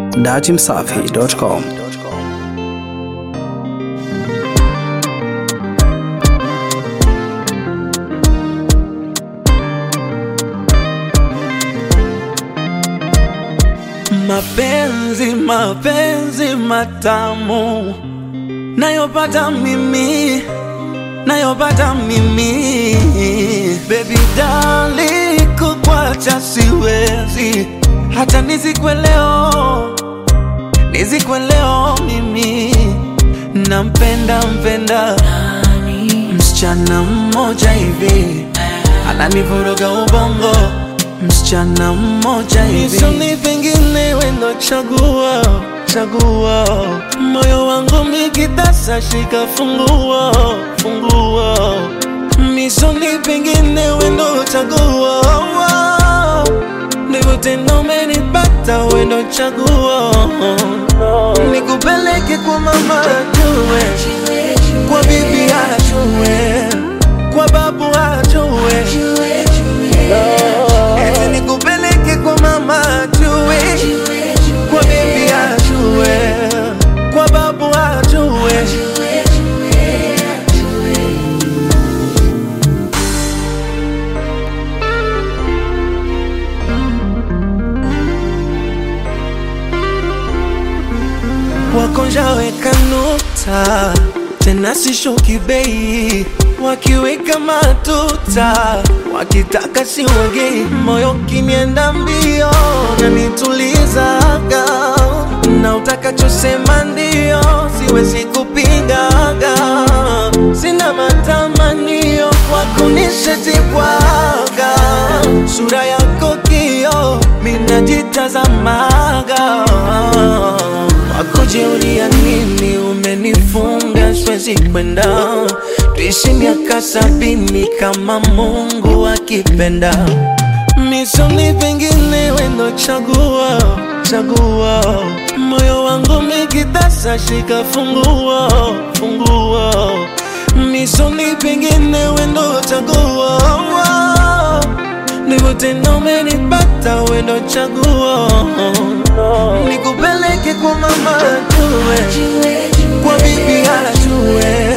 datimsafi.com. Mapenzi, mapenzi matamu nayopata mimi, nayopata mimi, baby dali, kukwacha siwezi, hata nizikwe leo, nizikwe leo mimi, nampenda mpenda msichana mmoja hivi ananivuruga ubongo, msichana mmoja hivi nisoni pengine wendo chagua chagua moyo wangu mikitasa shika fungua fungua misoni pengine wendo chagua ndivyo tena umenipata wendo chagua nikupeleke kwa mama ajue kwa bibi ajue kwa babu ajue eti nikupeleke kwa mama ajue kwa bibi ajue kwa babu ajue wakonjaweka nukta tena sishuki bei wakiweka matuta wakitaka siwagei moyo kinienda mbio nanitulizaga na utakachosema ndio siwezi kupingaga sina matamanio kwa kunishajibwaga sura yako kio minajitazamaga wakujiulia nini umenifunga siwezi kwenda tuishi miaka sabini kama mungu akipenda misoni pengine wendo chagua chagua moyo wangu mikitasa shika fungua fungua misoni pengine wendo chagua ndivyo tena umenipata wendo chagua nikupeleke kwa mama ajue kwa bibi ajue